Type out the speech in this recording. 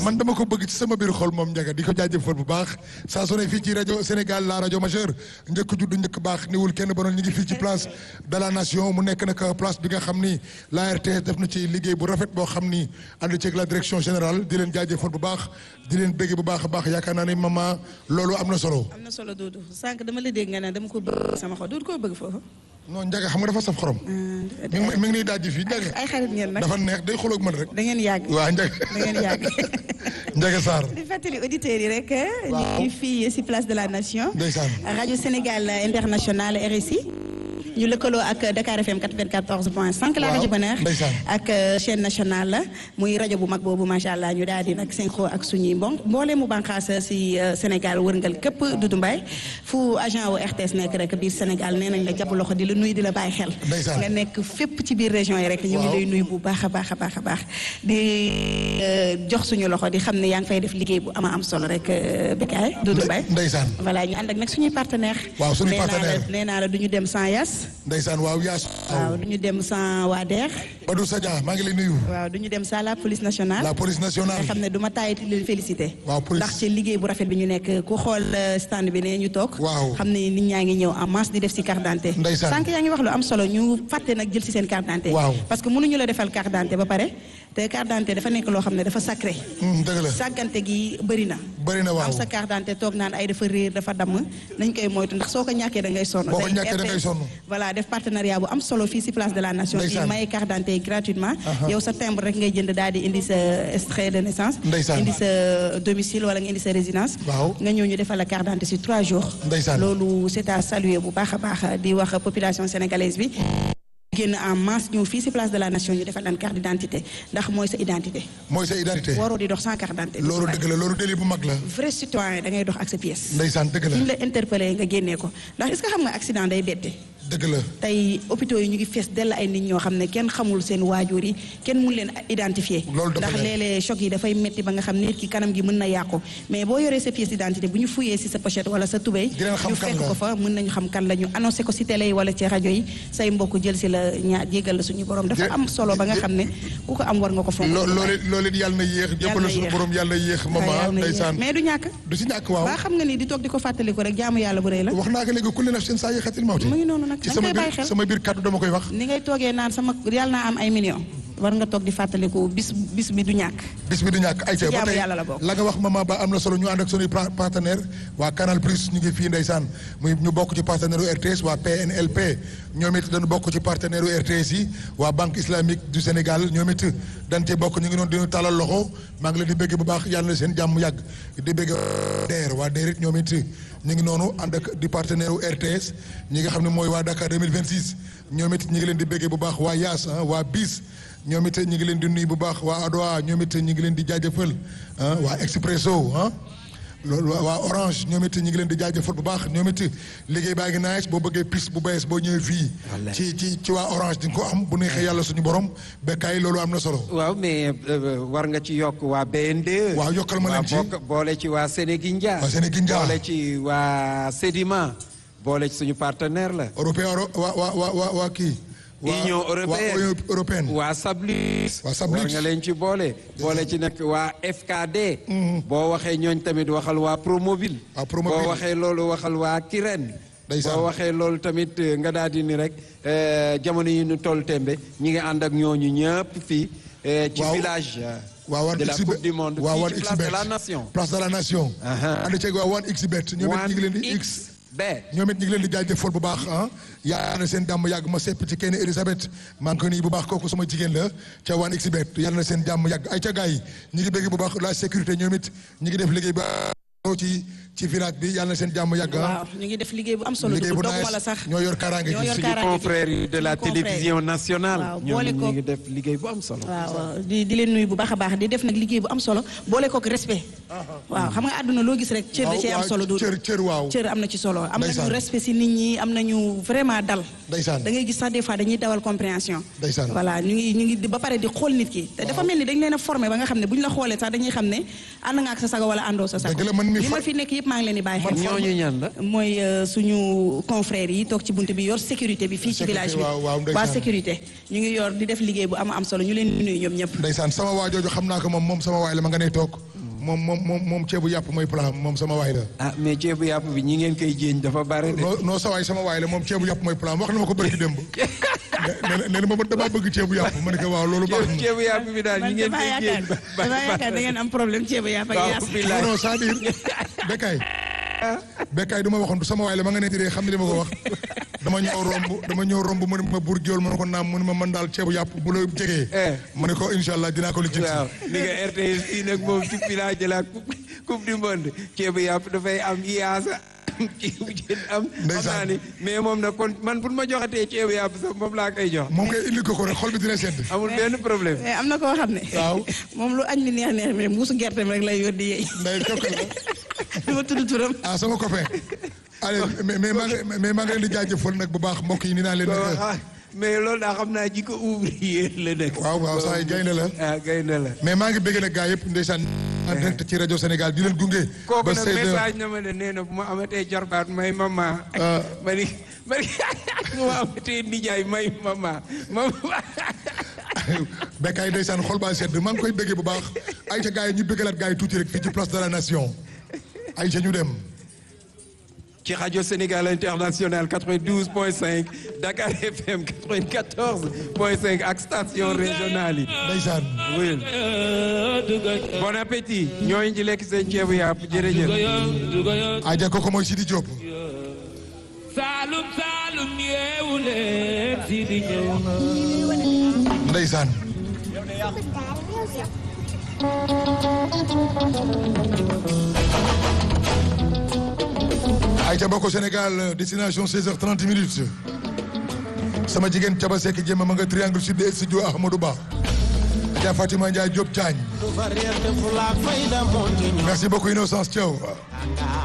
man dama ko bëgg ci sama biir xol moom njaga di ko jaajëfal bu baax saa su ne fii ci rajo Sénégal la rajo majeure njëkk judd njëkk baax niwul kenn ba noonu ñu ngi fii ci place de la nation mu nekk nag place bi nga xam ni la RTS def na ci liggéey bu rafet boo xam ni ànd ceeg la direction générale di leen jaajëfal bu baax di leen bëgg bu baax a baax yaakaar naa ne maman loolu am na solo. am na solo Doudou sànq dama la dégg nga ne dama ko bëgg sama xol Doudou koo bëgg foofu. non njaga xam nga dafa saf xorom. mi ngi mi ngi nii daal di fii njaga. ay xarit ngeen nag dafa neex day xooloo ak man rek. da ngeen yàgg waaw njaga da ngeen yàgg. njaga Sarr. di fàttali auditeurs yi rek. waaw ñu ngi fii si place de la nation. ndeysaan. rajo Sénégal international RSI. ñu lëkkaloo ak Dakar FM 94 point 5 la waaw rajo Bonheur ndeysaan. ak chaîne nationale la muy rajo bu mag boobu macha allah ñu daal di nag synchro ak suñuy mbon mboolee mu bànqaas si Sénégal wërngal képp Doudou Mbaye fu agent wu RTS nekk rek biir Sénégal nee nañ la jàpp loxo di la nuyu di la bàyyi xel Ndeysaan. nga nekk fépp ci biir région yi rek ñu ngi Waaw. lay nuyu bu baax a baax a baax a baax di euh, jox suñu loxo di xam ne yaa ngi fay def liggéey bu ama am solo rek euh, Bécaye Doudou Mbaye ndeysaan voilà ñu ànd ak nag suñuy partenaire Waaw, suñuy nee naa la- partenaire. nee naa la du ñu dem sans yas ndeysaan waaw yaas. waaw du ñu dem sans waa DER Badou Sadia maa ngi lay nuyu. waaw du ñu dem sans la police nationale la police nationale. nga xam ne du ma taayati leen félicité Waaw, police. ndax ci liggéey bu rafet bi ñu nekk ku xool euh, stand bi ne ñu toog Waaw. xam ne nit ñaa ngi ñëw en masse di def si carte d'identité Ndeysaan. sànq yaa ngi wax lu am solo ñu fàtte nag jël si seen carte d'identité Waaw. parce que mënuñu la defal carte d'identité ba pare te carte d'identité dafa nekk loo xam ne dafa sacré Hmm, dëgg la sàggante gi bëri na bëri na waaw. am sa carte d'identité toog naan ay dafa réer dafa damm nañ koy moytu ndax soo ko ñàkkee da ngay sonn Boo ko Tey ñàkkee da ngay RTS sonn. voilà def partenariat bu am solo fii si place de la nation di Ndeysaan. maye carte d'identité yi gratuitement Aha. yow sa timbre rek ngay jënd daal di indi sa extrait de naissance Ndeysaan. indi sa domicile wala nga indi sa résidence Waaw. nga ñëw ñu defal la carte d'identité si trois jours Ndeysaan. loolu c'est à saluer bu baax a baax di wax population sénégalaise bi génn en masse ñëw fii si place de la nation ñu defal leen carte d'identité ndax mooy sa identité mooy sa identité. waroo di dox sans carte d'identité loolu dëgg la loolu délit bu mag la. vrai citoyen da ngay dox ak sa pièce ndeysaan dëgg suñ la la interpellé nga génnee ko ndax est-ce que xam nga accident day bette dëgg la. tey hôpitaux yi ñu ngi fees dell ay nit ñoo xam ne kenn xamul seen waajur yi kenn mun leen identifier Loolu dafa ndax leer. léeg-léeg choc yi dafay metti ba nga xam nit ki kanam gi mën na yàqu mais boo yoree sa pièce d'identité bu ñu fuyee si sa pochette wala sa tubéy Dinañ xam ñu kan fekk la. ko fa mën nañu xam kan la ñu annoncé ko si télé yi wala ci rajo yi say mbokk jël si la ñaa jégal la suñu borom dafa Jë- am solo ba nga xam ne ku ko am war nga ko fonk loo loolu it loolu it yàlla na yéex jëppale na suñu yéex. borom yàlla na yéex Yàlla maman na yéex. ndeysaan mais du ñàkk du si ñàkk waaw ba xam nga ni di toog di ko fàttaliku rek jaamu yàlla bu rëy la wax naa ko léegi kulli nafsin saa yéexatil mawti mu ngi noonu nag ci da sama nga koy bàyyi biir xel sama biir kàddu dama koy wax ni ngay toogee naan sama yàlla naa am ay millions war nga toog di fàttaliku bis bis bi du ñàkk bis bi du ñàkk ay ba jaamu tey yàlla la bokk. la nga wax maman ba am na solo ñu ànd ak suñuy pra- partenaire waa Canal Plus ñu ngi fii ndeysaan muy ñu bokk ci partenaire u RTS waa PNLP ñoom it dañu bokk ci partenaire u RTS yi waa Banque Islamique du Sénégal ñoom it dañ cee bokk ñu ngi noonu dinu talal loxo maa ngi leen di bëgg bu baax yàlla na seen jàmm yàgg di bëgg DER waa DER it ñoom it ñu ngi noonu ànd ak di partenaire u RTS ñi nga xam ne mooy waa Dakar 2026 ñoom it ñu ngi leen di bëgg bu baax waa Yaas ah waa BIS ñoom it ñu ngi leen di nuyu bu baax waa Adoa ñoom it ñu ngi leen di jaajëfal ah waa Expresso ah loolu waa waa Orange ñoom it ñu ngi leen di jaajëfal bu baax ñoom it liggéey baa ngi nice boo bëggee piste bu bees boo ñëwee fii. ci ci ci waa Orange di nga ko am bu neexee yàlla suñu borom bekkaay loolu am na solo. waaw mais euh, war nga ci yokk waa BND. waaw yokkal ma leen ci. bokk boole ci waa Sénégindia. waa Sénégindia. boole ci waa Sedima. boole ci suñu partenaire la. européen oro- waa waa waa waa waa kii. waa Union européenne waa Union européenne. waa Sablus. Waa Sablus. war nga leen ci boole. boole ci nag waa FKD. boo waxee ñooñ tamit waxal waa Promobile. Waa Promobile. boo waxee loolu waxal waa Kirène. Ndeysaan. boo waxee loolu tamit eh, nga daal di ni rek eh, jamono yi ñu toll tembe ñi ngi ànd ak ñooñu ñëpp fii. eh, ci Waaw. village. eh, waa wan de la xbet coupe du monde. waa fii wan ci place de xbet la nation. place de la nation. Aha. ànd ceeg waa wan xbet ñoom it ñu ngi leen di x. B. ñoom it ñu ngi leen di jaajëfal bu baax ah yàlla na seen jàmm yàgg ma sepp ci kenn Elisabeth maa ngi koy nuyu bu baax kooku sama jigéen la ca waan xbet yàlla na seen jàmm yàgg ay ca gars yi ñu ngi bëgg bu baax la sécurité ñoom it ñu ngi def liggéey ba ci ci village bi yàlla na seen jàmm yàgg ah waaw ñu ngi def liggéey bu am solo liggéey bu dugg nice doguma la sax ñoo yor kaaraange ñoo gi yor suñu kaaraange gi. confrères yi de la Suñu confrères. télévision nationale. Waaw, ñoom boole ñu ko- ngi def liggéey bu am solo. waaw waaw di di leen nuyu bu baax a baax di def nag liggéey bu am solo boole kook respect waaw xam nga àdduna loo gis rek cër da Waaw, cee am waaw, solo du cër- cër, waaw. cër am na ci solo am Ndeysaan. nañu respect si nit ñi am nañu vraiment dal Ndeysaan. da ngay gis sax des fois dañuy dawal compréhension Ndeysaan. voilà ñu ngi ñu ngi di- ba pare di xool nit ki te dafa mel ni dañ leen a formé ba nga xam ne bu ñu la xoolee sax dañuy xam ne ànd nga ak sa sago wala àndoo sa sago dëgg la man mi li ma fa- fi nekk yëpp maa ngi leen di bàyyi xel. ñooñu ñan la. mooy euh, suñu confrères yi toog ci bunt bi yor sécurité bi fii ci Sécurité, village bi waaw, waaw, ndeysaan. waa sécurité ñu ngi yor di def liggéey bu am am solo ñu leen di nuyu ñoom ñëpp ndeysaan sama waa jooju xam naa ko moom moom sama waay la ma nga ne toog moom moom moom moom ceebu yàpp mooy plan moom sama waay la ah mais ceebu yàpp bi ñi ngeen koy jéeñ dafa bare de. non non sa waay sama waay la moom ceebu yàpp mooy plan wax na ma ko bëri démb nee na nee na ma damaa bëgg ceebu yàpp ma ne ko waaw loolu baax na ceebu yàpp bi daal ñi man ngeen damaa koy yaakaar jéeñ. ba- ba- damaa yaakaar da ngeen am problème ceebu yàpp ak waaw yaas billaay. non non c'est-à-dire Bekkaay Bekkaay du ma waxoon sama waay la ma nga ne tiree xam ne li ma ko wax dama ñëw romb dama ñëw romb mu ne ma bur géwél ma ne ko naam mu ne ma man daal ceebu yàpp bu la jegee Eh. ma ne ko incha allah dinaa ko lijjanti waaw ni nga RTS fii nag moom ci village de la coupe coupe du monde ceebu yàpp dafay am yaasa ceebu jën am. xam Ndeysaan. naa ni mais moom nag kon man pour ma joxatee ceebu yàpp sax moom laa koy jox. moom koy indi ko ko rek xol bi dina sedd amul benn problème. mais am na koo xam ne Waaw. moom lu añ mi neex neex mi mbuusu gerteem rek lay yóddi yeey nday tokk la du ma tudd turam ah sama copain allez mais mais maa ngi mais maa ngi leen di jaajëfal nag bu baax mbokk yi ni naa leen waaw nag ah, mais loolu daa xam naa ji ko ouvrier la nag. waaw waaw saa yi gaynde la ah gaynde la. mais maa ngi bëgg nag gaa yëpp ndeysaan en direct ci rajo Sénégal di leen gunge kooku ba nag 16 heures message na ma ne nee na bu ma amatee jarbaat may mama. Ah. ma ni ma ni bu ma amatee nijaay may mama mama. Bekkaay ndeysaan xol baa sedd maa ngi koy bëggee bu baax ayca gaa yi ñu bëggalaat gaa yi tuuti rek fii ci place de la nation ayca ñu dem ci rajo Sénégal international 92.5 Dakar FM 94.5 ak station régionale yi. ndeysaan oui. bon appétit. ñooñu ci lekk seen ceebu yàpp jërëjëf. aja kooku mooy Sidi Diop Saalum Saalum yeewu leen si di ñëw ndeysaan ayca bokk Sénégal destination 16h30 minutes sama jigéen Caba Seck jéem ma nga triangle sud de studio Ahmadou Ba Adja Fatima Ndiaye Diop Diagne merci beaucoup Innocence Thiaw